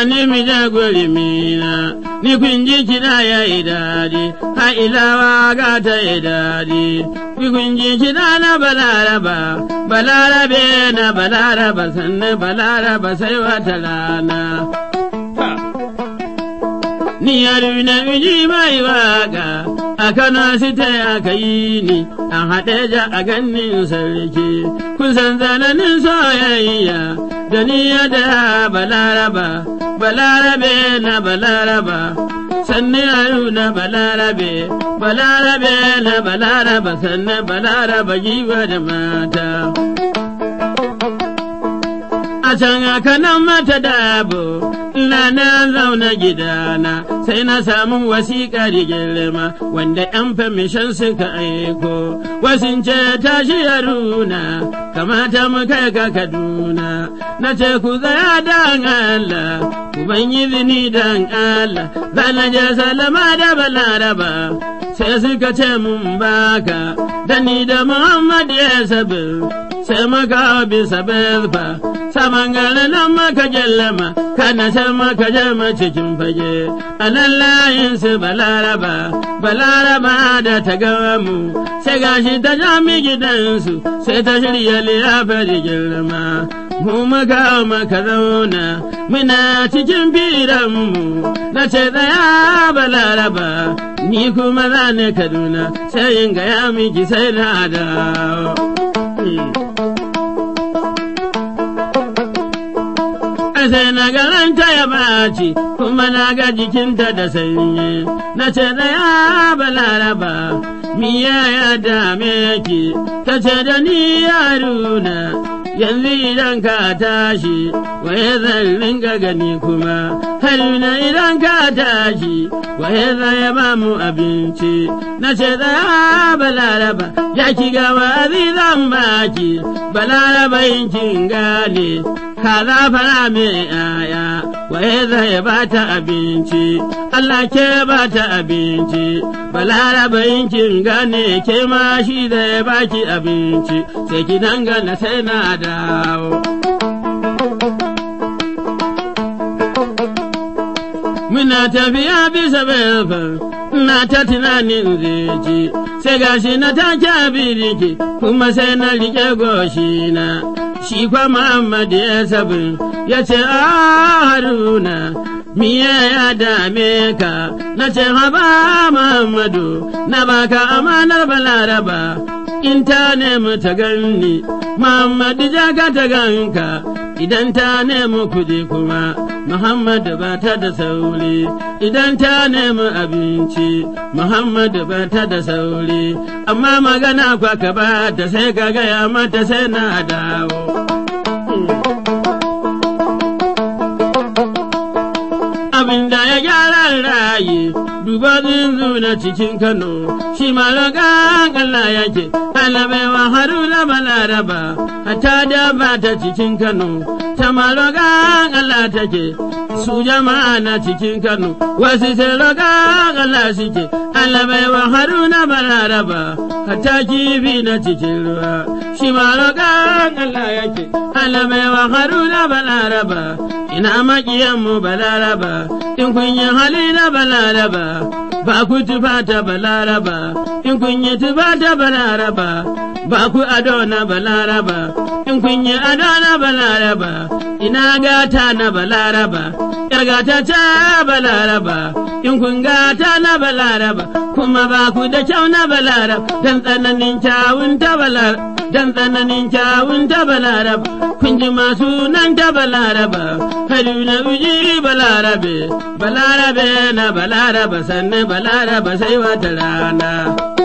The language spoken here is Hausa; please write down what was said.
ni mi da gori mina ni kun ji kiɗa ya yi daɗi ha ilawa ga ta yi daɗi ni kun ji kiɗa na balaraba balarabe na balaraba sannan balaraba sai wata rana ni yaru na miji mai waka a kano sita aka yi ni a haɗe ja a ganin sarki kun san zananin soyayya da ni da balaraba balarabe na balaraba sanni yaru na balarabe balarabe na balaraba sannan balaraba giwa da mata a can aka nan mata dabo na na zauna gidana sai na samu wasiƙa da girma wanda ‘yan famishan suka aiko wasin ce tashi yaruna kamata mu kai ka kaduna na ce ku tsaya dan Allah ku ban izini dan Allah zana je salama da balaraba sai suka ce mun baka da ni da Muhammad ya sabi sai maka bisa belfa saman garin nan maka jallama kana san maka jama cikin fage a nan layin su balaraba balaraba da ta gawa mu sai gashi ta jami gidansu sai ta shirya liyafa da girma mu maka maka zauna muna cikin firanmu na ce tsaya balaraba ni kuma za ne kaduna sai in gaya miki sai na dawo. sai na garanta ya baci kuma na ga jikinta da sanyi na ce ya balaraba miya ya dame ki ta ce da ni yaruna yanzu idan ka tashi waye zan ringa gani kuma haruna idan ka tashi waye zan ya ba mu abinci na ce ya balaraba ya ki gawa zan baki balaraba yin kin gane kaza fara mai yaya waye zai ba ta abinci Allah ke ba ta abinci balaraba kin gane ke ma shi zai baki abinci sai ki dangana sai na dawo muna tafiya bisa belfan na ta tunanin zai sai gashi na take abiriki kuma sai na rike goshi na shi kwa Muhammad ya sabin ya ce a haruna miye ya dame ka na ce haba Muhammadu na baka amanar balaraba in ta nemi ta ganni Muhammadu jaga ta ganka idan ta nemi kuɗi kuma Muhammadu ba ta da sauri idan ta nemi abinci Muhammadu ba ta da sauri amma magana kwa ka ba ta sai ka gaya mata sai na dawo. Abin da ya gyara rayi duba zinzu na cikin Kano shi malakan Allah yake alabaiwa haruna balaraba hatta da ba ta cikin Kano ta malakan Allah take su jama'a na cikin Kano wasu sai roƙan Allah suke alabaiwa haruna balaraba hatta kifi na cikin ruwa shi malakan Allah yake alabaiwa haruna balaraba ina maƙiyanmu balaraba in kun yi hali na balaraba ba ku tufa ta balaraba in kun yi tufa ta balaraba ba ku ado na balaraba in kun yi ado na balaraba ina gata na balaraba yar gata ta balaraba in kun gata na balaraba kuma ba ku da kyau na balaraba dan tsananin kyawun ta balaraba dan tsananin kyawun ta balaraba kun ji masu nan ta balaraba haruna uji balarabe balarabe na balaraba sannan balaraba sai wata rana